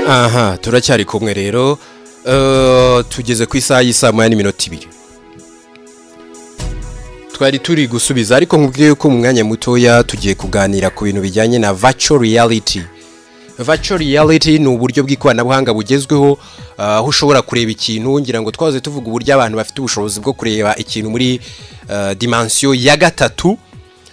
aha turacyari kumwe rero eh, tugeze ku isaha y'isaa moya n'iminota ibiri twari turi gusubiza ariko nkubwiye ko mu mwanya mutoya tugiye kuganira ku bintu bijyanye na virtual reality virtual reality ni uburyo bw'ikoranabuhanga bugezweho ah, aho ushobora kureba ikintu ngira ngo twaze tuvuga uburyo abantu bafite ubushobozi bwo kureba ikintu muri ah, dimansiyo ya gatatu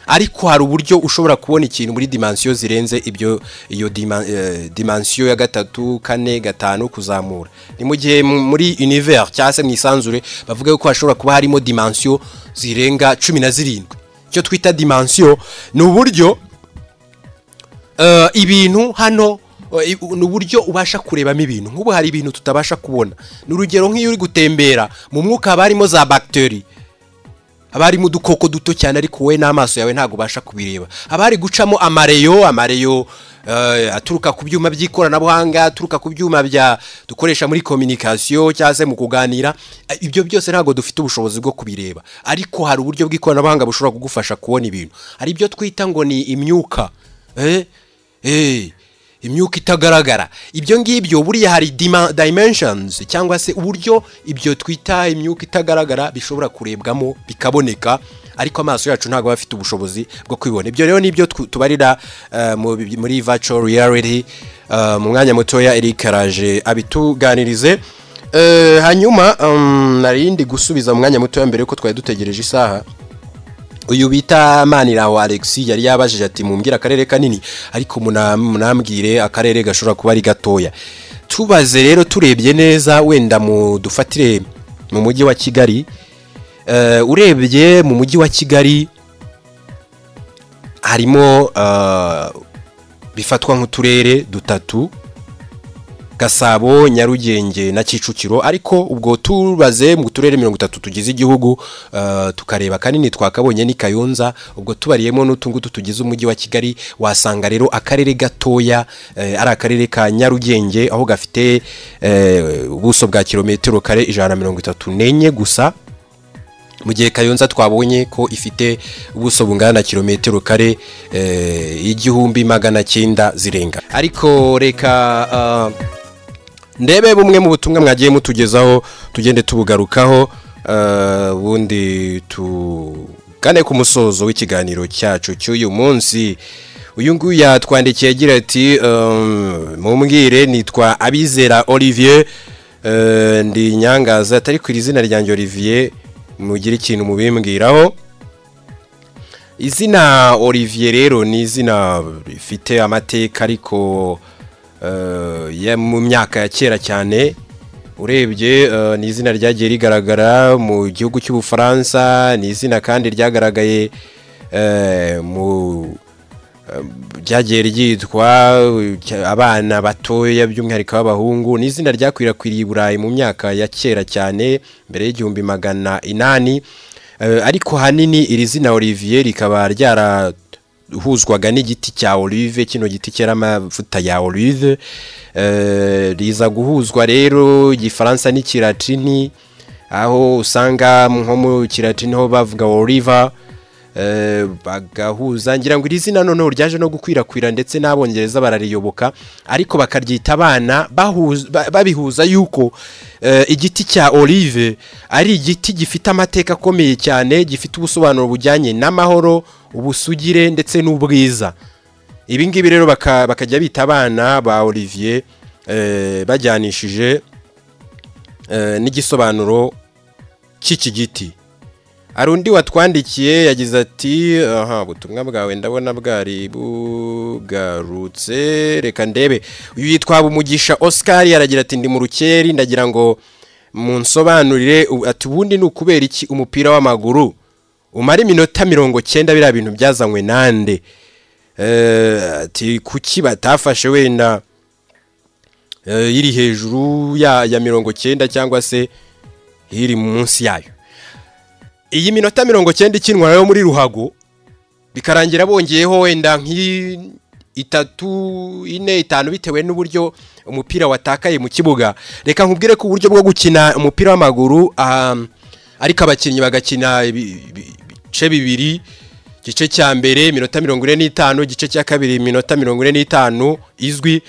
ariko hari uburyo ushobora kubona ikintu muri dimansiyo zirenze ibyo iyo dima- eh, dimansiyo ya gatatu kane gatanu kuzamura ni mu gihe mu- muri univers cyangwa se mu isanzure bavuga ko hashobora kuba harimo dimansiyo zirenga cumi na zirindwi icyo twita dimansiyo ni uburyo eh, ibintu hano eh, i- ni uburyo ubasha kurebamo ibintu nk'ubu hari ibintu tutabasha kubona ni urugero nk'iyo uri gutembera mu mwuka haba harimo za bagiteri haba harimo udukoko duto cyane ariko wowe n'amaso yawe ntabwo ubasha kubireba haba hari gucamo amareyo amareyo eh, aturuka ku byuma by'ikoranabuhanga aturuka ku byuma bya dukoresha muri kominikasiyo cyangwa se mu kuganira Eh, ibyo byose ntabwo dufite ubushobozi bwo kubireba ariko hari uburyo bw'ikoranabuhanga bushobora kugufasha kubona ibintu hari ibyo twita ngo ni imyuka eh, eh, imyuka itagaragara ibyo ngibyo buriya hari dima- dimensions cyangwa se uburyo ibyo twita imyuka itagaragara bishobora kurebwamo bikaboneka ariko amaso yacu ntabwo aba afite ubushobozi bwo kwibona ibyo rero nibyo tw- tubarira eh, mu- muri virtual reality Eh, mu mwanya mutoya Eric araje abituganirize Eh, hanyuma mm, nari ndi gusubiza mu mwanya mutoya mbere yuko twari dutegereje isaha uyu bita maniraho alexi yari yabajije ati mumbwire akarere kanini ariko muna- munambwire akarere gashobora kuba ari gatoya tubaze rero turebye neza wenda mudufatire mu mujyi wa kigali Eh, urebye mu mujyi wa kigali harimo eh, bifatwa nk'uturere dutatu gasabo nyarugenge na kicukiro ariko ubwo tubaze mu turere mirongo itatu tugize igihugu eh, tukareba kanini twakabonye ni kayonza ubwo tubariyemo n'utungutu tugize umujyi wa kigali wasanga rero akarere gatoya eh, ari akarere ka nyarugenge aho gafite eh, ubuso bwa kilometero kare ijana na mirongo itatu n'enye gusa mu gihe kayonza twabonye ko ifite ubuso bungana na kilometero kare eh, igihumbi magana cyenda zirenga ariko reka ah, ndebe bumwe mu butumwa mwagiye mutugezaho tugende tubugarukaho eh, ubundi tugane ku musozo w'ikiganiro cyacu cy'uyu munsi uyu nguyu yatwandikiye agira ati ehm, mumbwire nitwa abizera olivier eh, ndi nyangaza atari ku izina ryanjye olivier mugire ikintu mubimbwiraho izina olivier rero ni izina rifite amateka ariko eh, ya- mu myaka ya kera cyane urebye eh, ni izina ryagiye rigaragara mu gihugu cy'ubufaransa ni izina kandi ryagaragaye eh, mu eh, ryagiye ryitwa eh, cy- abana batoya by'umwihariko b'abahungu ni izina ryakwirakwiriye i burayi mu myaka ya kera cyane mbere y'igihumbi magana inani Eh, ariko hanini iri zina olivier rikaba ryarahuzwaga n'igiti cya olive kino giti cyera amavuta ya olive Eh, riza guhuzwa rero igifaransa n'ikiratini aho usanga nko mu kiratini ho bavuga oliver Eh, bagahuza ngira ngo iri zina noneho ryaje no gukwirakwira ndetse n'abongereza barariyoboka ariko bakaryita abana bahuza- ba- babihuza yuko eh, igiti cya olive ari igiti gifite amateka akomeye cyane gifite ubusobanuro bujyanye n'amahoro ubusugire ndetse n'ubwiza ibi ngibi rero baka- bakajya bita abana ba olivier eh, bajyanishije eh, n'igisobanuro cy'iki giti hari undi watwandikiye yagize ati aha ubutumwa bwawe ndabona bwari bugarutse reka ndebe uyu yitwa bumugisha oscar aragira ati ndi mu rukeri ndagira ngo munsobanurire u- ati ubundi ni ukubera iki umupira w'amaguru umara iminota mirongo cyenda biriya bintu byazanywe nande Eh, ati kuki batafashe wenda eh, iri hejuru ya ya mirongo cyenda cyangwa se iri munsi yayo iyi minota mirongo cyenda ikinwa yo muri ruhago bikarangira bongeyeho wenda nk'itatu ine itanu bitewe n'uburyo umupira watakaye mu kibuga reka nkubwire ko uburyo bwo gukina umupira w'amaguru ah, ariko abakinnyi bagakina ibi- ibi- ibice bibiri igice cya mbere iminota mirongo ine n'itanu igice cya kabiri iminota mirongo ine n'itanu izwi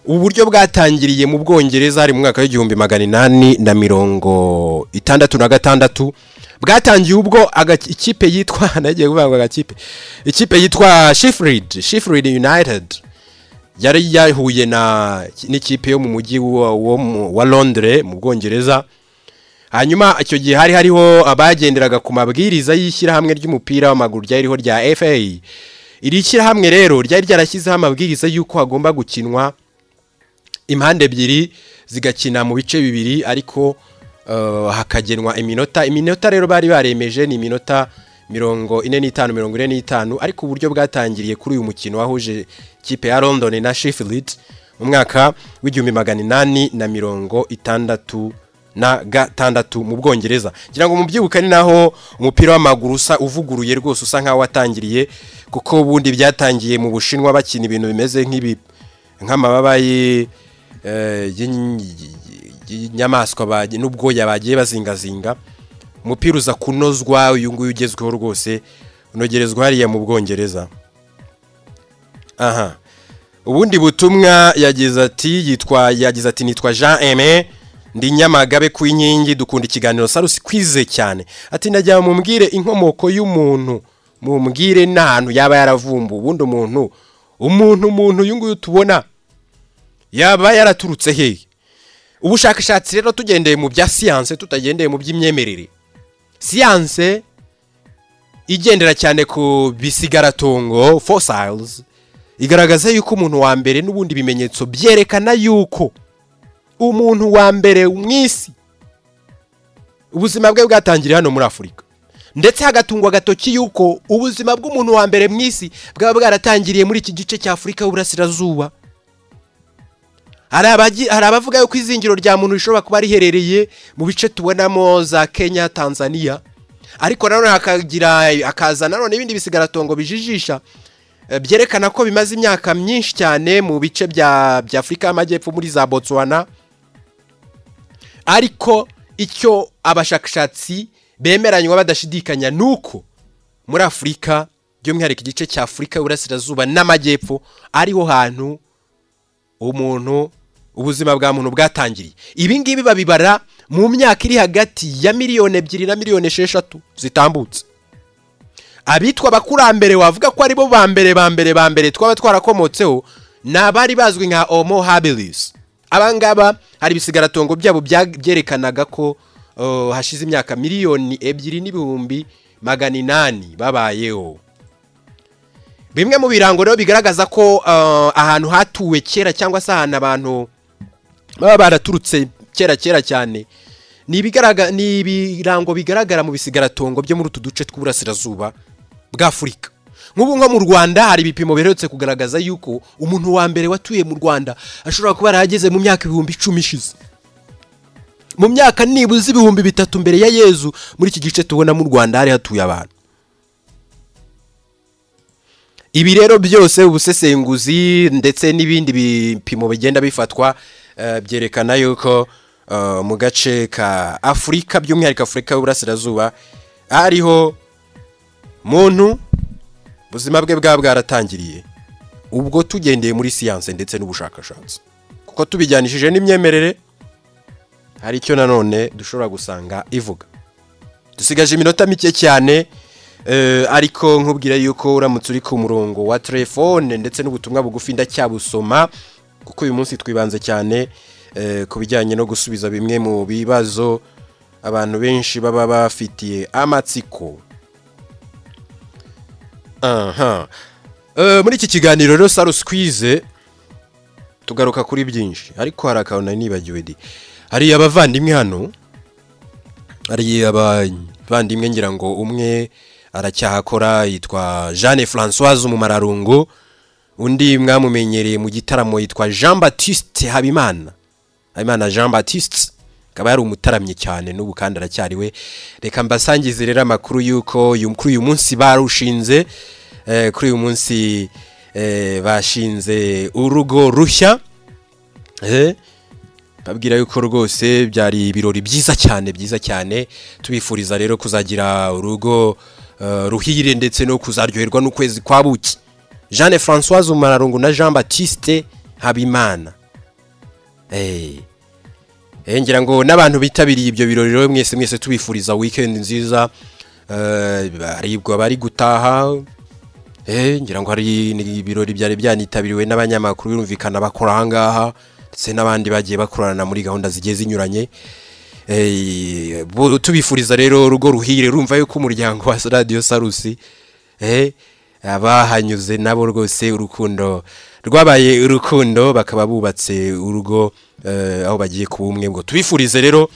ubu buryo bwatangiriye mu bwongereza hari mu mwaka w'igihumbi magana inani na mirongo itandatu na gatandatu bwatangiye ubwo aga- ikipe yitwa nagiye kuvuga ngo agakipe ikipe yitwa shifurid shifurid united yari yahuye na n'ikipe yo mu mujyi wa- wo mu- wa londres mu bwongereza hanyuma icyo gihe hari hariho abagenderaga ku mabwiriza y'ishyirahamwe ry'umupira w'amaguru ryari ririho rya fa iri shyirahamwe rero ryari ryarashyizeho amabwiriza y'uko hagomba gukinwa impande ebyiri zigakina mu bice bibiri ariko eh, hakagenwa iminota iminota rero bari baremeje ni iminota mirongo ine n'itanu mirongo ine n'itanu ariko uburyo bwatangiriye kuri uyu mukino wahuje ikipe ya london na sheffield mu mwaka w'igihumbi magana inani na mirongo itandatu na gatandatu mu bwongereza ngira ngo mubyibuka ni naho umupira w'amaguru usa uvuguruye rwose usa nkaho watangiriye kuko ubundi byatangiye mu bushinwa bakina ibintu bimeze nk'ibi nk'amababa y'i- eh, y'in- y'inyamaswa bagi- n'ubwoya bagiye bazingazinga umupira uza kunozwa uyu nguyu ugezweho rwose unogerezwa hariya mu bwongereza aha ubundi butumwa yagize ati yitwa yagize ati nitwa jean aime ndi nyamagabe ku inkingi dukunda ikiganiro sarusi kwize cyane ati ndajya mumbwire inkomoko y'umuntu mumbwire n'ahantu yaba yaravumbuye ubundi umuntu umuntu umuntu uyu nguyu tubona yaba yaraturutse hehe ubushakashatsi rero tugendeye mu bya siyanse tutagendeye mu by'imyemerere siyanse igendera cyane ku bisigaratongo fossils igaragaza yuko umuntu wa mbere n'ubundi bimenyetso byerekana yuko umuntu wa mbere mu isi ubuzima bwe bwatangiriye hano muri afurika ndetse hagatungwa agatoki yuko ubuzima bw'umuntu wa mbere mu isi bwaba bwaratangiriye muri iki gice cya afurika y'uburasirazuba hari abagi- hari abavuga yuko izingiro rya muntu rishobora kuba riherereye mu bice tubonamo za kenya tanzania ariko nanone hakagira hakaza nanone ibindi bisigaratongo bijijisha eh, byerekana ko bimaze imyaka myinshi cyane mu bice bya bya afurika y'amajyepfo muri za botswana ariko icyo abashakashatsi bemeranywa badashidikanya ni uko muri afurika by'umwihariko igice cya afurika y'uburasirazuba n'amajyepfo ariho hantu umuntu ubuzima bwa muntu bwatangiriye ibi ngibi babibara mu myaka iri hagati ya miliyoni ebyiri na miliyoni esheshatu zitambutse abitwa abakurambere wavuga ko aribo ba mbere ba mbere ba mbere twaba twarakomotseho ni abari bazwi nka homo habilis abangaba hari ibisigaratongo byabo bya- byerekanaga ko uh, hashize imyaka miliyoni ebyiri n'ibihumbi magana inani babayeho bimwe mu birango rero bigaragaza ko uh, ahantu hatuwe kera cyangwa se ahantu abantu baba baraturutse kera kera cyane ni ibigaraga- ni ibirango bigaragara mu bisigaratongo byo muri utu duce tw'uburasirazuba bw'afurika nk'ubu nko mu rwanda hari ibipimo biherutse kugaragaza yuko umuntu wa mbere watuye mu rwanda ashobora kuba yarahageze mu myaka ibihumbi icumi ishize mu myaka nibuze ibihumbi bitatu mbere ya yezu muri iki gice tubona mu rwanda hari hatuye abantu ibi rero byose ubusesenguzi ndetse n'ibindi bipimo bigenda bifatwa eh, byerekana yuko eh, mu gace ka afurika by'umwihariko afurika y'uburasirazuba hariho muntu ubuzima bwe bwaba bwaratangiriye ubwo tugendeye muri siyanse ndetse n'ubushakashatsi kuko tubijyanishije n'imyemerere hari icyo nanone dushobora gusanga ivuga dusigaje iminota mike cyane eh, ariko nkubwira yuko uramutse uri ku murongo wa telefone ndetse n'ubutumwa bugufi ndacyabusoma kuko uyu munsi twibanze cyane eh, ku bijyanye no gusubiza bimwe mu bibazo abantu benshi baba bafitiye amatsiko aha Eh, muri iki kiganiro rero saruswize tugaruka kuri byinshi ariko hari akantu nari nibagiwe di hari abavandimwe hano hari abavandimwe ngira ngo umwe aracyahakora yitwa jeanne francoise umumararungu undi mwamumenyereye mu gitaramo yitwa jean batiste habimana habimana jean batiste akaba yari umutaramye cyane n'ubu kandi aracyariwe reka mbasangize rero amakuru y'uko uyu- kuri uyu munsi barushinze eh, kuri uyu munsi eh, bashinze urugo rushya eh, babwira yuko rwose byari ibirori byiza cyane byiza cyane tubifuriza rero kuzagira urugo eh, ruhire ndetse no kuzaryoherwa n'ukwezi kwa buki jeanne francoise umararungu na jean batiste habimana Eh. Eh, ngira ngo n'abantu bitabiriye ibyo birori rero mwese mwese tubifuriza weekend nziza eh baribwa bari gutaha eh ngira ngo hari ni- ibirori byari byanitabiriwe n'abanyamakuru birumvikana bakora ahangaha ndetse n'abandi bagiye bakorana muri gahunda zigiye zinyuranye Eh, bo- tubifuriza rero urugo ruhire rumva yuko umuryango wa Radio Sarusi eh abahanyuze nabo rwose urukundo rwabaye urukundo bakaba bubatse urugo eh, aho bagiye kuba umwe ngo tubifurize rero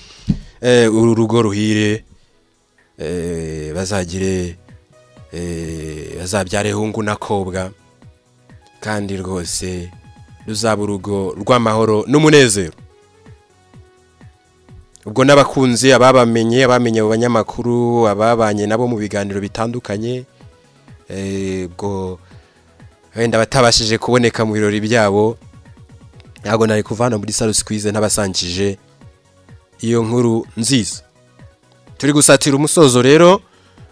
eh, uru rugo ruhire eh, bazagire eh, bazabyare hungu n'akobwa kandi rwose ruzaba urugo rw'amahoro n'umunezero ubwo n'abakunzi ababamenye abamenye abo banyamakuru ababanye nabo mu biganiro bitandukanye eh, ubwo wenda batabashije kuboneka mu birori byabo ntabwo nari kuva hano muri salo sikwize ntabasangije iyo nkuru nziza turi gusatira umusozo rero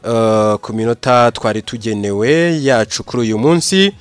eh, ku minota twari tugenewe yacu kuri uyu munsi